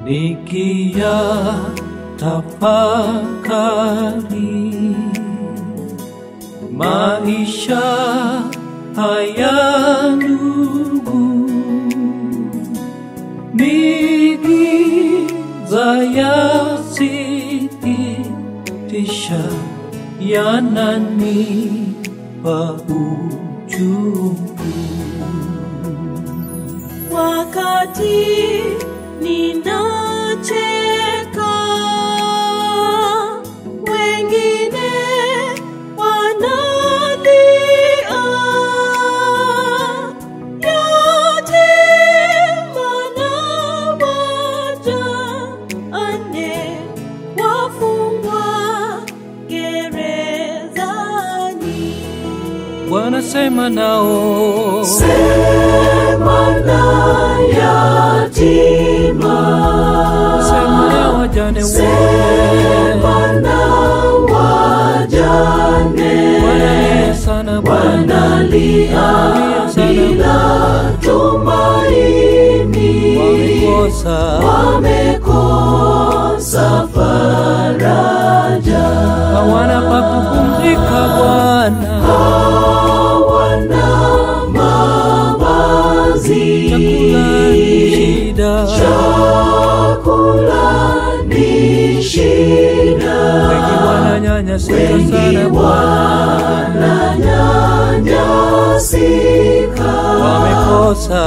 nikia tafakari maisha haya ndugu ni giza yasikitisha yananipa uchungu wakati ninacheka wengine wanalia yatima na wajane wafungwa gerezani wanasema nao sema na yatima sema na wajane wote sema na wajane wanalia sana Bwana wanalia bila tumaini wamekosa wamekosa faraja hawana pa kupumzika Bwana hawana mavazi chakula ni shida chakula ni shida wengi wananyanyasika sana Bwana wananyanyasika wamekosa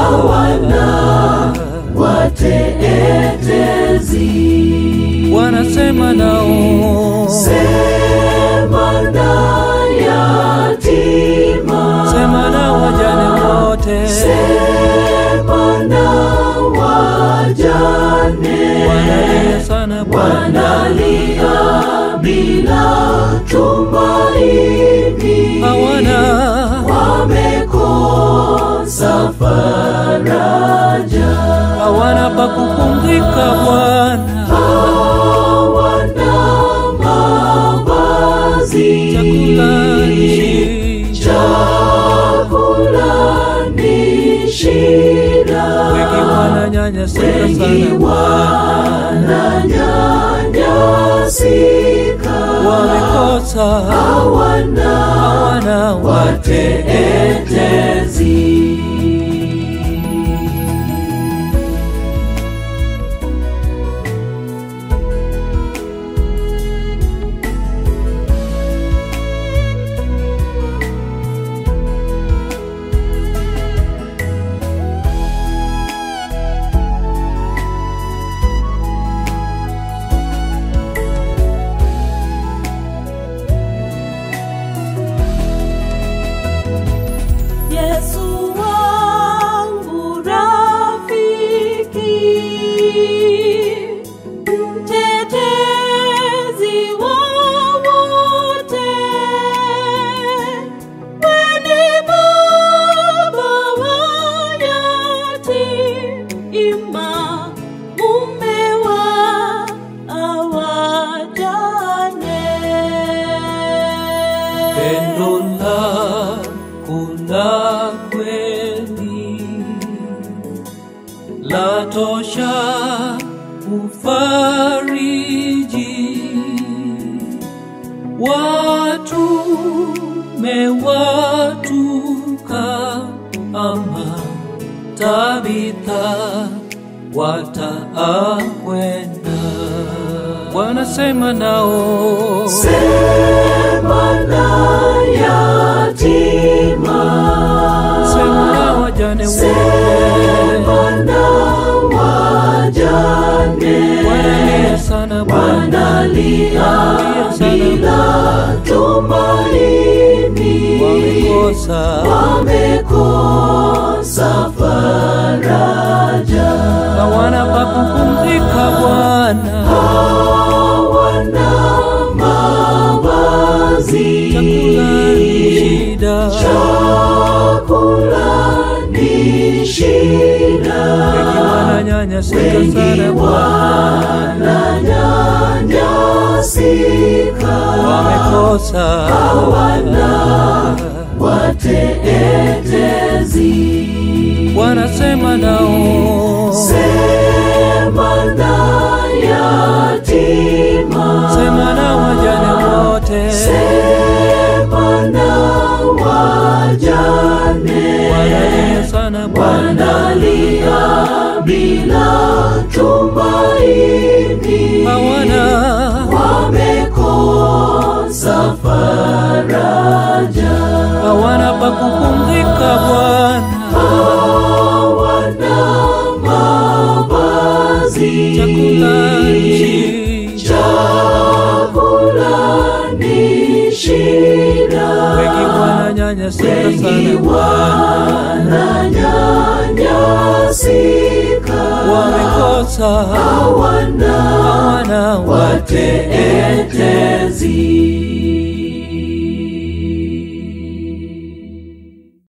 watetezi wanasema nao sema na yatima sema na wajane wote sema na wajane wanalia sana Bwana wanalia bila tumaini hawana wamekosa faraja hawana pa kupumzika Bwana hawana mavazi chakula ni shida chakula ni shida wengi wananyanyasika sana Bwana wananyanyasika wamekosa hawana hawana watetezi Yesu wangu rafiki, mtetezi wa wote, wewe ni baba wa yatima, mume wa awajane. pendo lako la kweli latosha kufariji watu mewatuka ama tabitha wataakwenda wanasema nao Sema na yatima, sema na wajane wote sema na wajane, wanalia sana Bwana wanalia bila tumaini, wamekosa wamekosa faraja, hawana pa kupumzika Bwana hawana mavazi, chakula ni shida chakula ni shida, wengi wananyanyasika sana Bwana wananyanyasika, wamekosa hawana watetezi. wanasema nao Sema yatima sema na wajane wote sema na wajane wanalia sana Bwana wanalia bila tumaini hawana wamekosa faraja hawana pa kupumzika Bwana hawana mavazi chakula nchi chakula ni shida wengi wananyanyasika sana Bwana wananyanyasika wamekosa hawana hawana watetezi